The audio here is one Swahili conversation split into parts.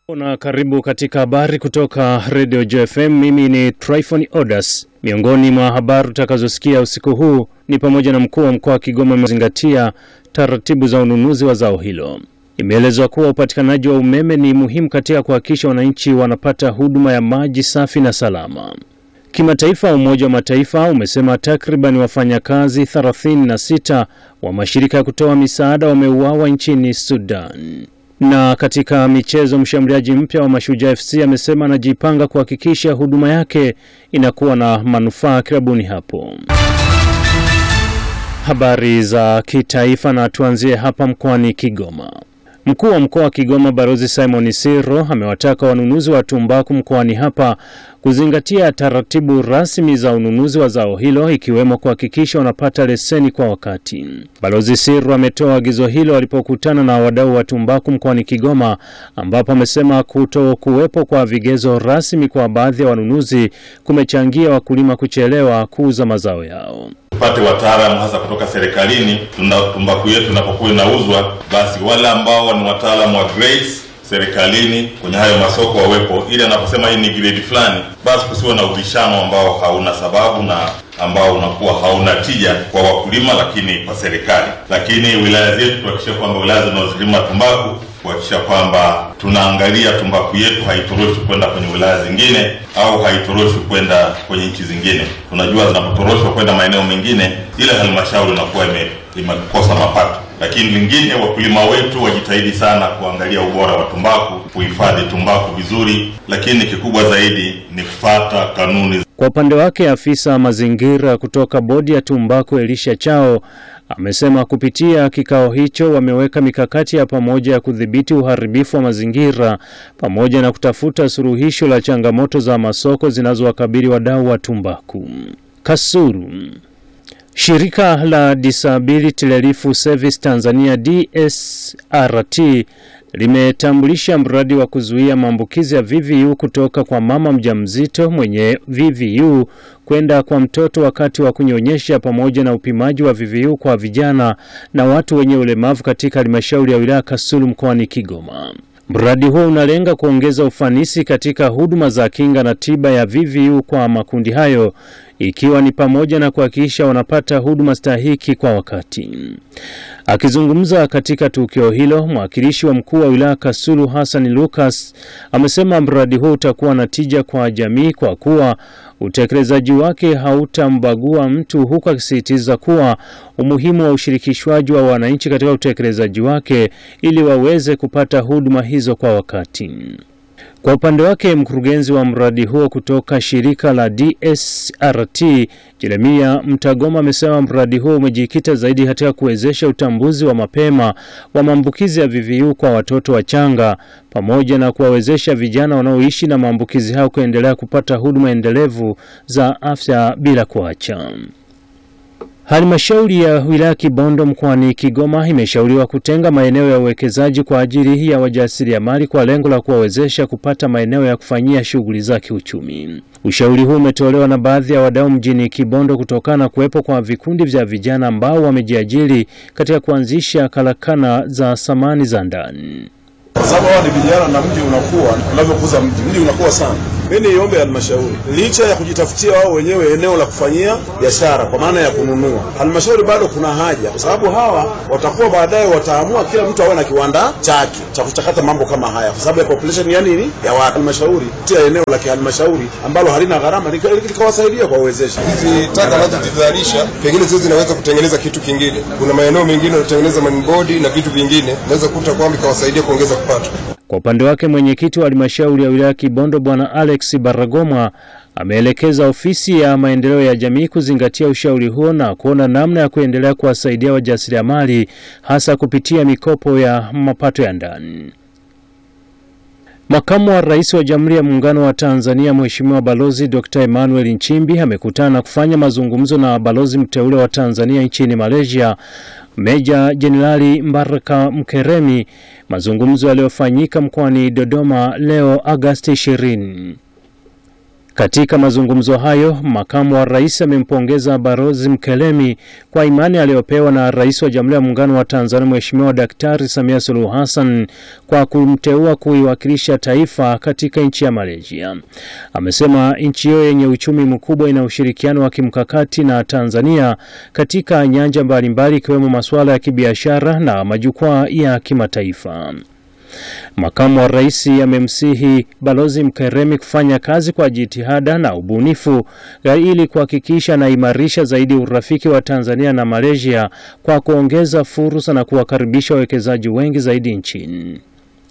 Na karibu katika habari kutoka Radio JFM. Mimi ni Tryphon Odas. Miongoni mwa habari utakazosikia usiku huu ni pamoja na mkuu wa mkoa wa Kigoma amezingatia taratibu za ununuzi wa zao hilo. Imeelezwa kuwa upatikanaji wa umeme ni muhimu katika kuhakikisha wananchi wanapata huduma ya maji safi na salama. Kimataifa, Umoja wa Mataifa umesema takriban wafanyakazi 36 wa mashirika ya kutoa misaada wameuawa nchini Sudan. Na katika michezo, mshambuliaji mpya wa Mashujaa FC amesema anajipanga kuhakikisha huduma yake inakuwa na manufaa klabuni hapo. Habari za kitaifa, na tuanzie hapa mkoani Kigoma. Mkuu wa mkoa wa Kigoma Balozi Simon Siro amewataka wanunuzi wa tumbaku mkoani hapa kuzingatia taratibu rasmi za ununuzi wa zao hilo ikiwemo kuhakikisha wanapata leseni kwa wakati. Balozi Siro ametoa agizo hilo alipokutana na wadau wa tumbaku mkoani Kigoma, ambapo amesema kuto kuwepo kwa vigezo rasmi kwa baadhi ya wanunuzi kumechangia wakulima kuchelewa kuuza mazao yao. Tupate wataalamu hasa kutoka serikalini, tuna tumbaku yetu inapokuwa inauzwa, basi wale ambao ni wataalamu wa grades serikalini kwenye hayo masoko wawepo, ili anaposema hii ni grade fulani, basi kusiwe na ubishano ambao hauna sababu na ambao unakuwa hauna tija kwa wakulima, lakini kwa serikali. Lakini wilaya zetu tuhakikishe kwamba wilaya zinazolima tumbaku kuhakikisha kwamba tunaangalia tumbaku yetu haitoroshwi kwenda kwenye wilaya zingine au haitoroshwi kwenda kwenye nchi zingine. Tunajua zinapotoroshwa kwenda maeneo mengine, ile halmashauri inakuwa imekosa mapato. Lakini lingine, wakulima wetu wajitahidi sana kuangalia ubora wa tumbaku, kuhifadhi tumbaku vizuri, lakini kikubwa zaidi ni kufuata kanuni. Kwa upande wake, afisa mazingira kutoka bodi ya tumbaku Elisha Chao amesema kupitia kikao hicho wameweka mikakati ya pamoja ya kudhibiti uharibifu wa mazingira pamoja na kutafuta suluhisho la changamoto za masoko zinazowakabili wadau wa tumbaku. Kasulu. Shirika la Disability Relief Service Tanzania DSRT limetambulisha mradi wa kuzuia maambukizi ya VVU kutoka kwa mama mjamzito mwenye VVU kwenda kwa mtoto wakati wa kunyonyesha pamoja na upimaji wa VVU kwa vijana na watu wenye ulemavu katika halmashauri ya wilaya Kasulu mkoani Kigoma. Mradi huo unalenga kuongeza ufanisi katika huduma za kinga na tiba ya VVU kwa makundi hayo ikiwa ni pamoja na kuhakikisha wanapata huduma stahiki kwa wakati. Akizungumza katika tukio hilo, mwakilishi wa mkuu wa wilaya Kasulu Hassan Lucas amesema mradi huo utakuwa na tija kwa jamii kwa kuwa utekelezaji wake hautambagua mtu, huku akisisitiza kuwa umuhimu wa ushirikishwaji wa wananchi katika utekelezaji wake ili waweze kupata huduma hizo kwa wakati. Kwa upande wake mkurugenzi wa mradi huo kutoka shirika la DSRT Jeremia Mtagoma amesema mradi huo umejikita zaidi katika kuwezesha utambuzi wa mapema wa maambukizi ya VVU kwa watoto wachanga pamoja na kuwawezesha vijana wanaoishi na maambukizi hayo kuendelea kupata huduma endelevu za afya bila kuacha. Halmashauri ya wilaya Kibondo mkoani Kigoma imeshauriwa kutenga maeneo ya uwekezaji kwa ajili ya wajasiriamali kwa lengo la kuwawezesha kupata maeneo ya kufanyia shughuli za kiuchumi. Ushauri huu umetolewa na baadhi ya wadau mjini Kibondo kutokana na kuwepo kwa vikundi vya vijana ambao wamejiajiri katika kuanzisha karakana za samani za ndani. Kwa sababu hawa ni vijana na mji unakuwa, unavyokuza mji, mji unakuwa sana. Mimi niombe halmashauri, licha ya kujitafutia wao wenyewe eneo la kufanyia biashara kwa maana ya kununua, halmashauri bado kuna haja, kwa sababu hawa watakuwa baadaye wataamua kila mtu awe na kiwanda chake cha kuchakata mambo kama haya, kwa sababu ya population ya nini ya watu. Halmashauri tia eneo la kihalmashauri ambalo halina gharama likawasaidia kwa uwezesha. Hizi taka wanazozizalisha pengine zio zinaweza kutengeneza kitu kingine. Kuna maeneo mengine wanatengeneza manbodi na vitu vingine, naweza kukuta kwamba ikawasaidia kuongeza kipato. Kwa upande wake mwenyekiti wa halmashauri ya wilaya Kibondo Bwana Alex Baragoma ameelekeza ofisi ya maendeleo ya jamii kuzingatia ushauri huo na kuona namna ya kuendelea kuwasaidia wajasiriamali hasa kupitia mikopo ya mapato ya ndani. Makamu wa Rais wa Jamhuri ya Muungano wa Tanzania Mheshimiwa Balozi Dr. Emmanuel Nchimbi amekutana na kufanya mazungumzo na balozi mteule wa Tanzania nchini Malaysia Meja Jenerali Mbaraka Mkeremi, mazungumzo yaliyofanyika mkoani Dodoma leo Agasti 20. Katika mazungumzo hayo, makamu wa rais amempongeza Balozi Mkelemi kwa imani aliyopewa na rais wa Jamhuri ya Muungano wa Tanzania Mheshimiwa Daktari Samia Suluhu Hassan kwa kumteua kuiwakilisha taifa katika nchi ya Malaysia. Amesema nchi hiyo yenye uchumi mkubwa ina ushirikiano wa kimkakati na Tanzania katika nyanja mbalimbali ikiwemo masuala ya kibiashara na majukwaa ya kimataifa. Makamu wa rais amemsihi Balozi Mkeremi kufanya kazi kwa jitihada na ubunifu ili kuhakikisha anaimarisha zaidi urafiki wa Tanzania na Malaysia kwa kuongeza fursa na kuwakaribisha wawekezaji wengi zaidi nchini.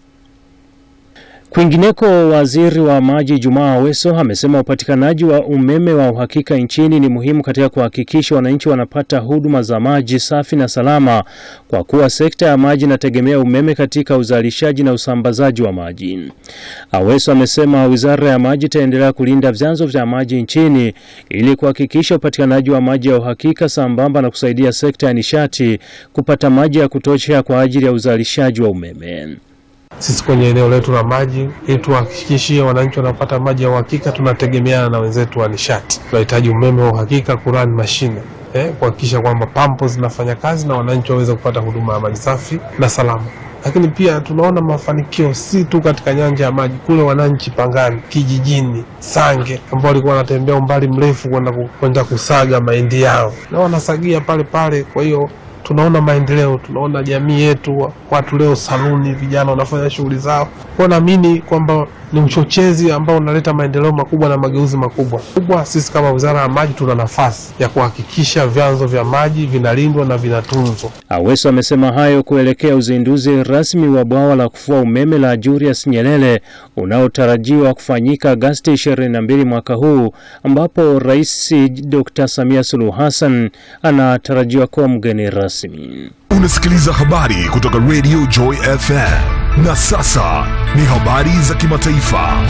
Kwingineko, waziri wa maji Jumaa Aweso amesema upatikanaji wa umeme wa uhakika nchini ni muhimu katika kuhakikisha wananchi wanapata huduma za maji safi na salama, kwa kuwa sekta ya maji inategemea umeme katika uzalishaji na usambazaji wa maji. Aweso amesema wizara ya maji itaendelea kulinda vyanzo vya maji nchini ili kuhakikisha upatikanaji wa maji ya uhakika sambamba na kusaidia sekta ya nishati kupata maji ya kutosha kwa ajili ya uzalishaji wa umeme. Sisi kwenye eneo letu la maji, ili tuhakikishie wananchi wanapata maji ya uhakika, tunategemeana na wenzetu wa nishati. Tunahitaji umeme wa uhakika kurani mashine eh, kuhakikisha kwamba pampo zinafanya kazi na wananchi waweze kupata huduma ya maji safi na salama. Lakini pia tunaona mafanikio si tu katika nyanja ya maji, kule wananchi Pangani kijijini Sange ambao walikuwa wanatembea umbali mrefu kwenda kwenda kusaga mahindi yao na wanasagia pale pale, kwa hiyo tunaona maendeleo, tunaona jamii yetu, watu leo saluni, vijana wanafanya shughuli zao. Kwa naamini kwamba ni uchochezi ambao unaleta maendeleo makubwa na mageuzi makubwa kubwa. Sisi kama Wizara ya Maji tuna nafasi ya kuhakikisha vyanzo vya maji vinalindwa na vinatunzwa. Aweso amesema hayo kuelekea uzinduzi rasmi wa bwawa la kufua umeme la Julius Nyerere unaotarajiwa kufanyika Agosti 22 mwaka huu, ambapo Rais Dr. Samia Suluhu Hassan anatarajiwa kuwa mgeni rasmi. Unasikiliza habari kutoka Radio Joy FM. Na sasa ni habari za kimataifa.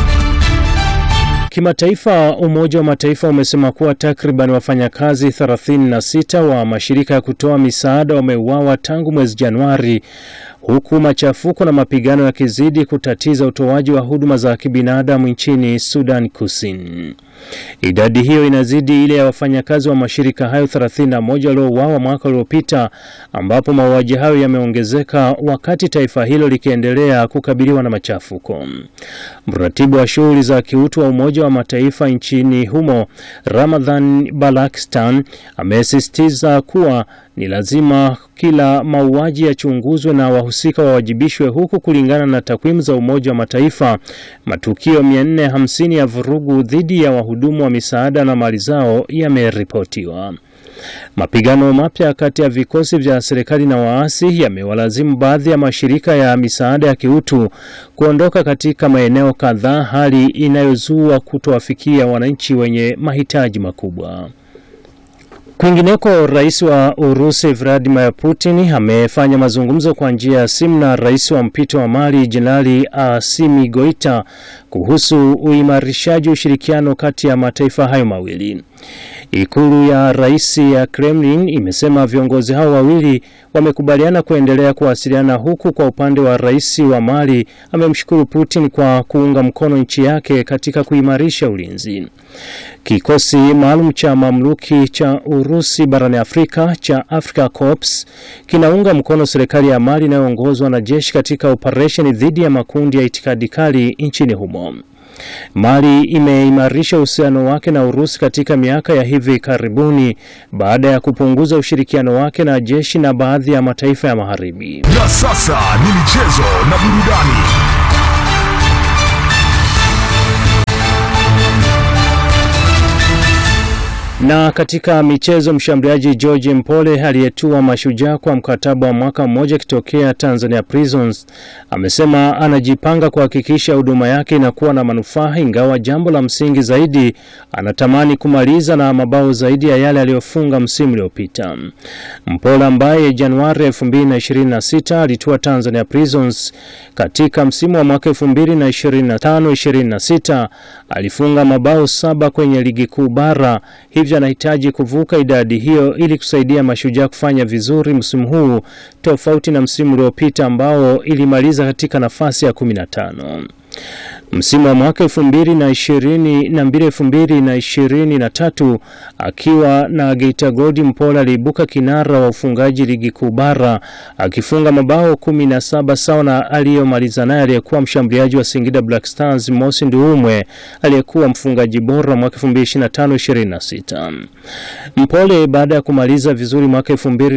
Kimataifa, Umoja wa Mataifa umesema kuwa takriban wafanyakazi 36 wa mashirika ya kutoa misaada wameuawa tangu mwezi Januari, huku machafuko na mapigano yakizidi kutatiza utoaji wa huduma za kibinadamu nchini Sudan Kusini. Idadi hiyo inazidi ile ya wafanyakazi wa mashirika hayo 31 waliouawa mwaka uliopita, ambapo mauaji hayo yameongezeka wakati taifa hilo likiendelea kukabiliwa na machafuko. Mratibu wa shughuli za kiutu wa Umoja wa Mataifa nchini humo, Ramadhan Balakstan, amesisitiza kuwa ni lazima kila mauaji yachunguzwe na wahusika wawajibishwe, huku kulingana na takwimu za Umoja wa Mataifa, matukio 450 ya vurugu dhidi ya wahudumu wa misaada na mali zao yameripotiwa. Mapigano mapya kati ya vikosi vya serikali na waasi yamewalazimu baadhi ya mashirika ya misaada ya kiutu kuondoka katika maeneo kadhaa, hali inayozua kutowafikia wananchi wenye mahitaji makubwa. Kwingineko, rais wa Urusi Vladimir Putin amefanya mazungumzo kwa njia ya simu na rais wa mpito wa Mali Jenerali Assimi Goita kuhusu uimarishaji ushirikiano kati ya mataifa hayo mawili. Ikulu ya rais ya Kremlin imesema viongozi hao wawili wamekubaliana kuendelea kuwasiliana, huku kwa upande wa rais wa Mali amemshukuru Putin kwa kuunga mkono nchi yake katika kuimarisha ulinzi. Kikosi maalum cha mamluki cha Urusi barani Afrika cha Africa Corps kinaunga mkono serikali ya Mali inayoongozwa na jeshi katika operesheni dhidi ya makundi ya itikadi kali nchini humo. Mali imeimarisha uhusiano wake na Urusi katika miaka ya hivi karibuni baada ya kupunguza ushirikiano wake na jeshi na baadhi ya mataifa ya Magharibi. Na sasa ni michezo na burudani. Na katika michezo, mshambuliaji George Mpole aliyetua Mashujaa kwa mkataba wa mwaka mmoja akitokea Tanzania Prisons amesema anajipanga kuhakikisha huduma yake inakuwa na manufaa, ingawa jambo la msingi zaidi anatamani kumaliza na mabao zaidi ya yale aliyofunga msimu uliopita. Mpole ambaye Januari 2026 alitua Tanzania Prisons katika msimu wa mwaka 2025-26 alifunga mabao saba kwenye ligi kuu bara hivyo anahitaji kuvuka idadi hiyo ili kusaidia Mashujaa kufanya vizuri msimu huu tofauti na msimu uliopita ambao ilimaliza katika nafasi ya 15. Msimu wa mwaka elfu mbili na ishirini na mbili elfu mbili na ishirini na tatu akiwa na Geita Gold, Mpola aliibuka kinara wa ufungaji ligi kuu bara akifunga mabao kumi na saba sawa na aliyomaliza naye aliyekuwa mshambuliaji wa Singida Black Stars Mosi Nduumwe aliyekuwa mfungaji bora mwaka 2025-26. Mpole baada ya kumaliza vizuri mwaka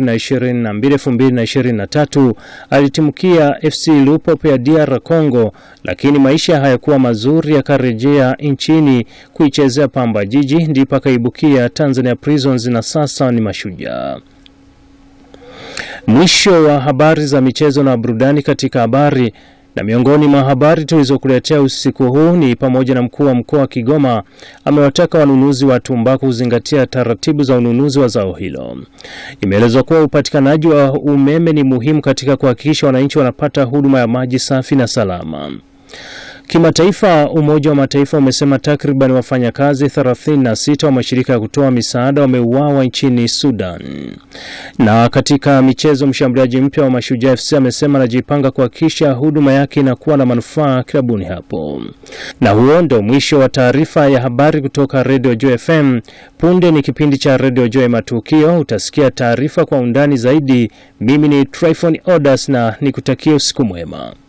2022-2023 alitimukia FC Lupopo ya DR Congo, lakini maisha hayakuwa mazuri, akarejea nchini kuichezea Pamba Jiji, ndipo akaibukia Tanzania Prisons na sasa ni Mashujaa. Mwisho wa habari za michezo na burudani katika habari na miongoni mwa habari tulizokuletea usiku huu ni pamoja na mkuu wa mkoa wa Kigoma amewataka wanunuzi wa tumbaku kuzingatia taratibu za ununuzi wa zao hilo. Imeelezwa kuwa upatikanaji wa umeme ni muhimu katika kuhakikisha wananchi wanapata huduma ya maji safi na salama. Kimataifa, Umoja wa Mataifa umesema takriban wafanyakazi 36 wa mashirika ya kutoa misaada wameuawa nchini Sudan. Na katika michezo, mshambuliaji mpya wa Mashujaa FC amesema anajipanga kuhakikisha huduma yake inakuwa na manufaa klabuni hapo. Na huo ndo mwisho wa taarifa ya habari kutoka Radio Joy FM. Punde ni kipindi cha Radio Joy Matukio, utasikia taarifa kwa undani zaidi. Mimi ni Tryphon Odas na nikutakia usiku mwema.